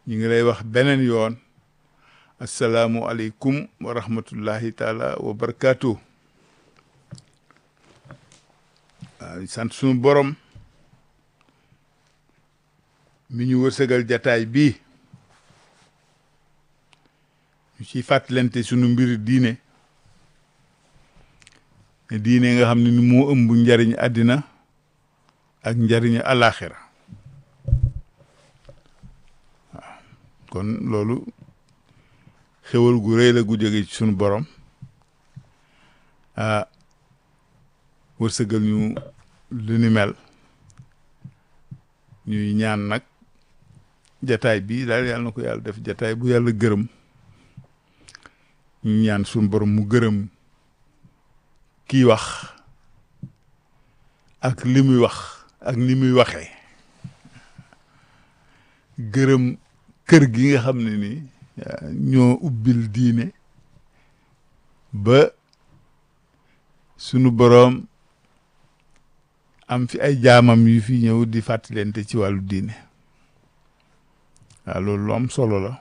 ñu ngi lay wax beneen yoon asalaamu aleykum wa rahmatullahi taala wa barakaatu waaw sant suñu borom mi ñu wërsëgal jataay bii ñu ciy fàttalante sunu mbiri diine ne diine nga xam ne ni moo ëmb njariñ àddina ak njariñu àllaaxira waaw kon loolu xewal gu rëy la gu jóge ci sunu borom ah wërsëgal ñu lu ni mel ñuy ñaan nag jataay bi daal yàlla na ko yàlla def jataay bu yàlla gërëm ñu ñaan sunu borom mu gërëm kiy wax ak li muy wax ak ni muy waxee gërëm kër gi nga xam ne ni ñoo ubbil diine ba sunu boroom am fi ay jaamam yu fi ñëw di fàttalente ci wàllu diine waaw loolu lu am solo la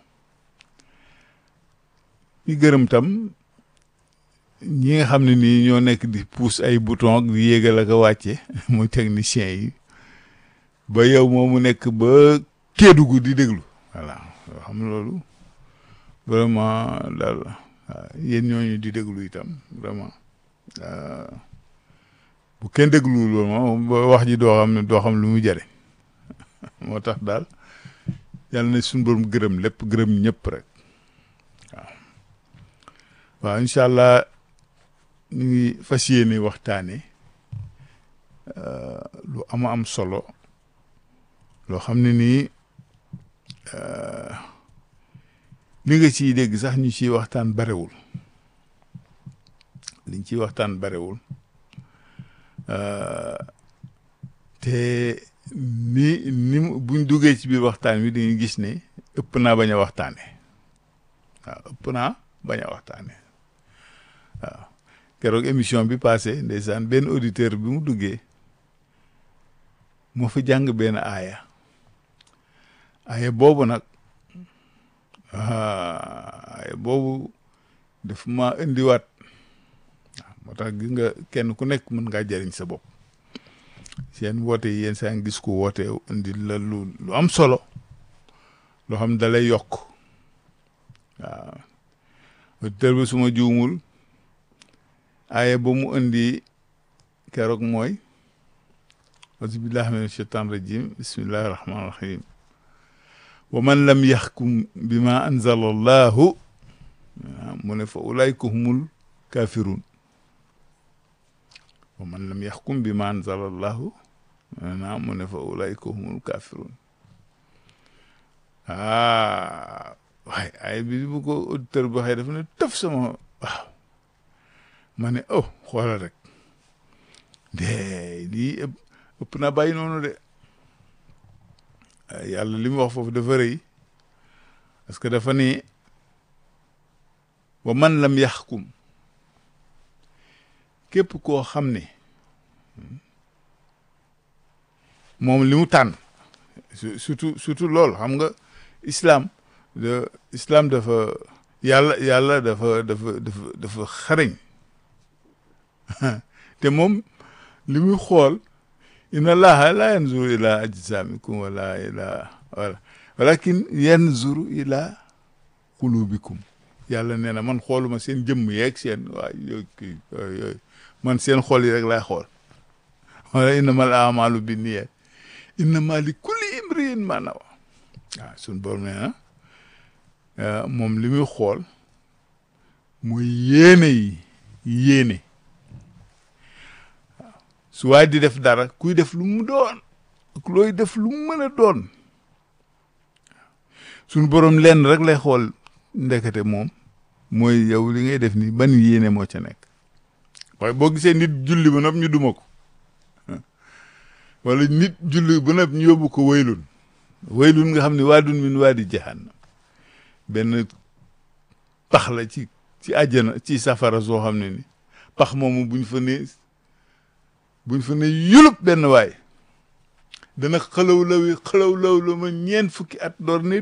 ñu gërëm tam ñi nga xam ne nii ñoo nekk di pousse ay bouton ak di yéegal ak a wàcce muy technicien yi ba yow moomu nekk ba Kédougou di déglu voilà yoo xam loolu vraiment daal waaw yéen ñooñu di déglu itam vraiment bu kenn déglu loolu moom wax ji doo xam ne doo xam lu mu jëriñ moo tax daal yàlla na suñu borom gërëm lépp gërëm ñëpp rek waaw waaw incha allah ñu ngi fas yéene waxtaane lu ama am solo loo xam ne nii li nga ciy dégg sax ñu ciy waxtaan barewul liñ ciy waxtaan barewul te ni ni buñ duggee ci biir waxtaan wi dañuy gis ne ëpp naa bañ a waxtaane waaw ëpp naa bañ a waxtaane waaw keroog émission bi passé ndeysaan benn auditeur bi mu duggee moo fa jàng benn aaya aaya boobu nag aaya boobu daf ma indiwaat waaw moo tax gis nga kenn ku nekk mën ngaa jëriñ sa bopp seen woote yi yéen saa ngi gis ko woote indi la lu lu am solo loo xam da lay yokk waaw auditeur bi suma juumul aaya ba mu indi keroog mooy auzubillahi min ashaitan rajim bismillahi rahmani rahim wa man lam yaxkum bima anzala allahu mu ne fa ulayka humul kafirun wa man lam yaxkum bima anzala allahu mu ne fa ulayka humul kafirun ah waaye ay bi bu ko auditeur bi waxee dafa ne tëf sama waaw ma ne oh xoolal rek de lii ëpp na bàyyi noonu de yàlla li mu wax foofu dafa rëy parce que dafa ne wa man lam yaxkum képp koo xam ne moom li mu tànn surtout surtout loolu xam nga islam de islam dafa yàlla yàlla dafa dafa dafa dafa xarañ te moom li muy xool inna allaha la yanzuru ila ajsamikum wala ila wala walakin yanzuru ila qulubikum yàlla nee na man xooluma seen jëmm yeeg seen waa yooyu kii yooyu man seen xool yi rek laay xool wala innamal amalu bi niyat innama li kulli imriin ma nawa waaw suñ borom nee na moom li muy xool mooy yéene yi yéene su waay di def dara kuy def lu mu doon ak looy def lu mu mën a doon suñu borom lenn rek lay xool ndekete moom mooy yow li ngay def ni ban yéene moo ca nekk waaye boo gisee nit julli ba nopp ñu duma ko wala nit julli ba nopp ñu yóbbu ko waylun waylun nga xam ne waadun min waadi jahannam benn pax la ci ci àjjana ci safara soo xam ne ni pax moomu buñ fa ne buñ fa ne yulub benn waay dana xalaw lawi xalaw law la ma ñeent fukki at door ne